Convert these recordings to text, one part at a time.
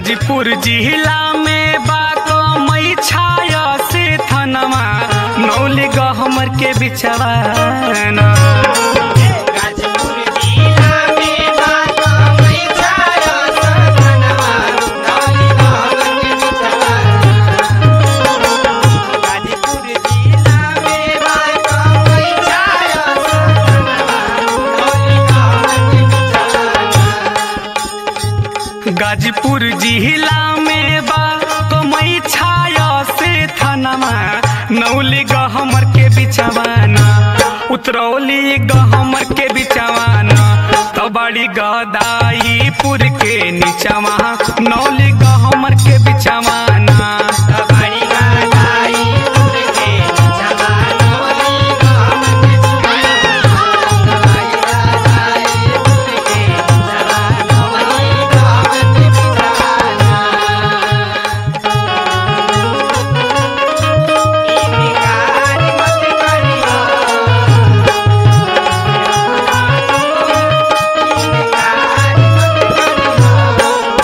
गाजीपुर जिला में बाको मई छाया से थनवा नौली गहमर के बिचवा ना। गाजीपुर जिला में बातो मई छाया सधनवा नौली गहमर के बिचवा गाजीपुर जिला में बातो मई छाया सधनवा नौली गहमर के बिचवा गाजीपुर जिला में बा तो मई छाया से थनवा नौली गहमर के बिचवाना उतरौली गहमर के बिचवाना तो बड़ी गदाईपुर के नीचवा नौली गहमर के बिचवाना बड़ी गादाई पुर के बिचवा नौली गहमर के बिचवा बड़ी गादाई पुर के बिचवा नौली गहमर के बिचवा इनकार मत करियो इनकार मत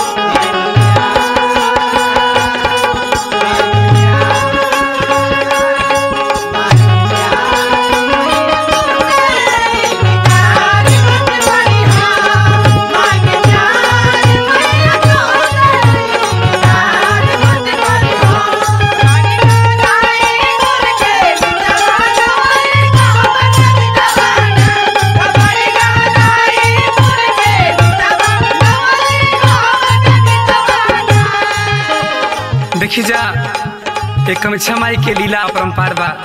देखी जा एक कमछा माई के लीला अपरंपार बा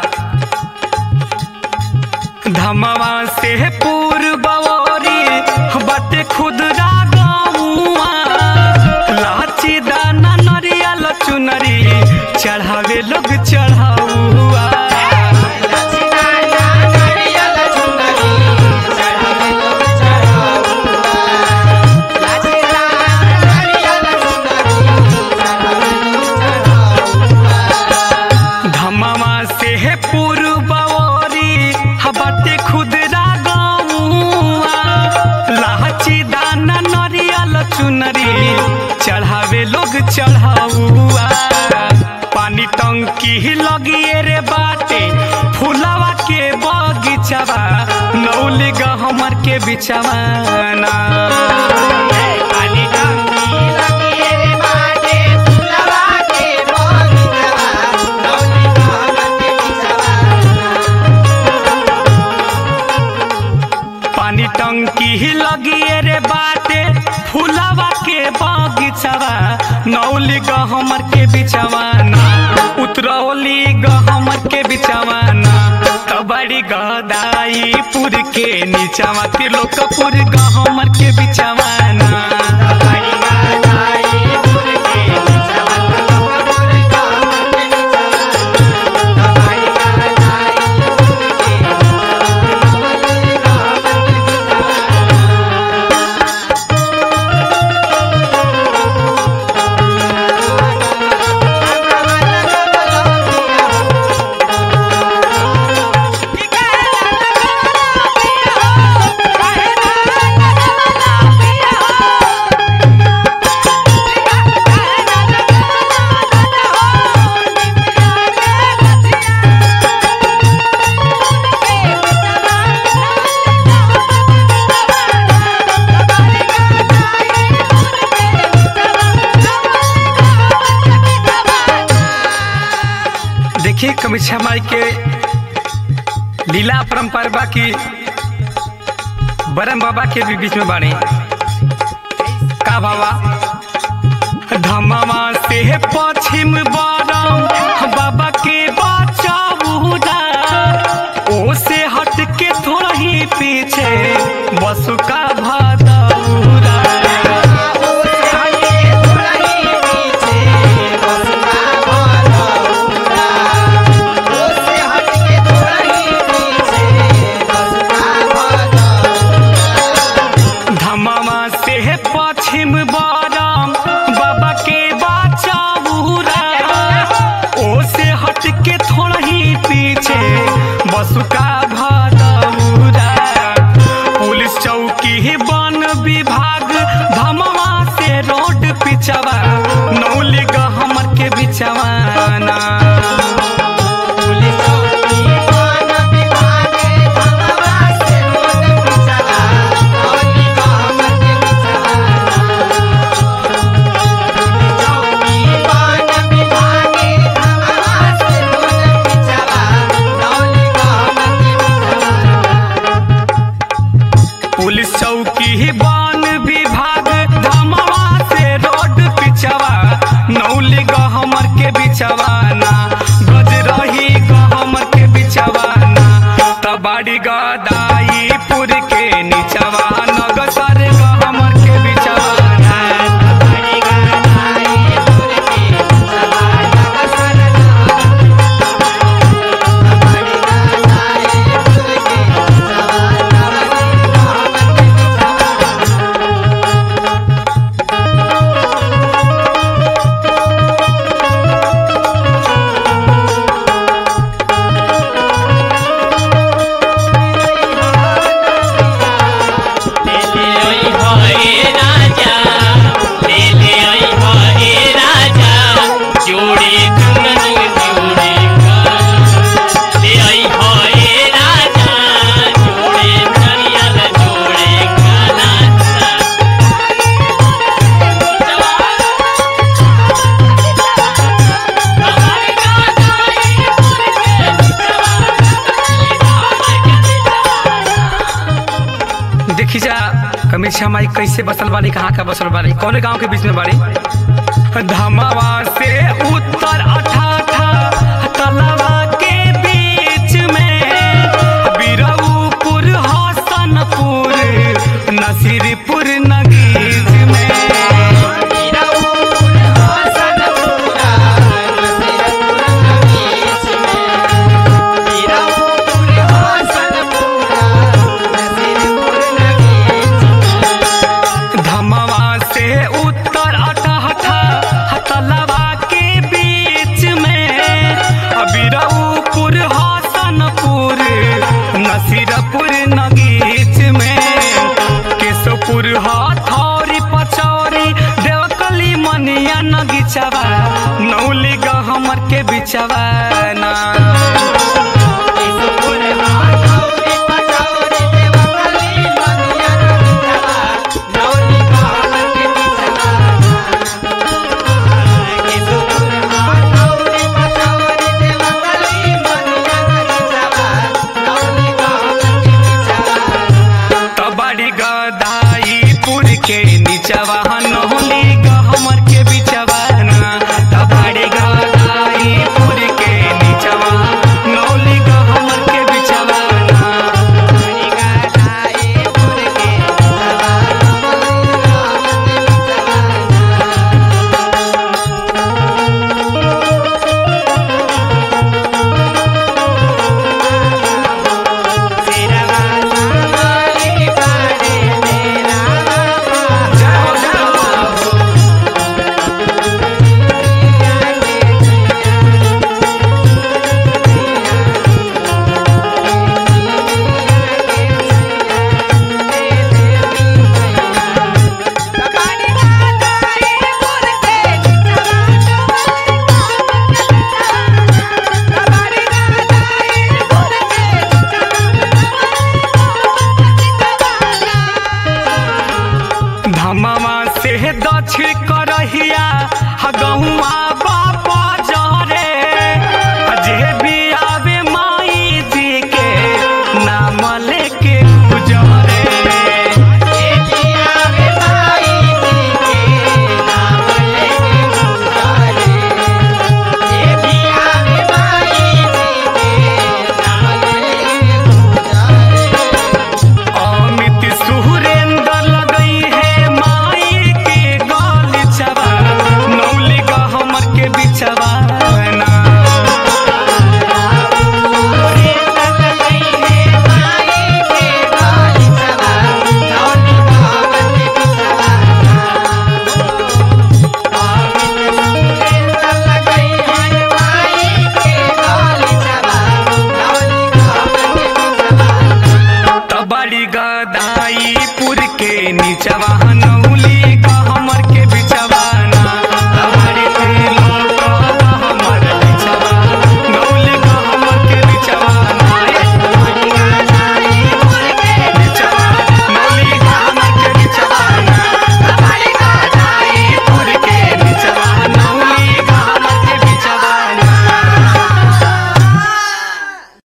धमवा से पूर्वरी बाटे खुदरा गौआ लाची दाना नरियल चुनरी चढ़ावे लोग चढ़ाउआ धमवा से पूर्वरी बाटे खुदरा गौआ लाची दाना नरियल चुनरी चढ़ावे लोग चढ़ाउआ पानी टंकी लगिए रे बाटे फुलावा के बगीचवा नौली गहमर के बिचवाना पानी टंकी लगिए रे बाटे फुलावा के बगीचवा नौली गहमर के बिचवाना उतरौली गहमर के बिचवाना कबड़ी गदाईपुर के नीचवा त्रिलोकपुर गहमर के बिचवाना देखिए कमीछा माई के लीला परंपरा बा की बरम बाबा के भी बीच में बाणी का बाबा धमावा से पश्चिम बरम बाबा के बचाऊदा ओ से हट के थोड़ा ही पीछे बसुका भादौरा धमावा से पश्चिम बरम बाबा के बचाऊरा ओ से हट के थोड़ा ही पीछे बसुका भादौरा पुलिस चौकी बिचवाना गज रही गहमर के बिचवाना तबाड़ी गदाईपुर के निचवा नगसर गहमर के बिचवाना बड़ी गाई पुर के सवा नगसर बड़ी गाई पुर के सवा नगसर ले आई हाय राजा ले ले आई हाय राजा जोड़े चुनरी जोड़े का ले आई हाय राजा जोड़े नरियल जोड़े काला देखी जा कमीछा माई कैसे बसल बाड़ी कहाँ का बसल बाड़ी कौन गांव के बीच में बाड़ी धमावा से उत्तर अठाठा तलवा के बीच में बिरऊपुर हसनपुर नसीरपुर नगीज में वीरपुर हसनपुरा नसीरपुर नगीच में वीरपुर हसनपुरा नसीरपुर नगीच में धमवा से उत्तर अठहठा हतलवा के बीच में अबिरऊपुर हसनपुर नसीरपुर नगीच में केशवपुर हथौरी पचौरी देवकली मनिया नगीचवा नौली गहमर के बिचवा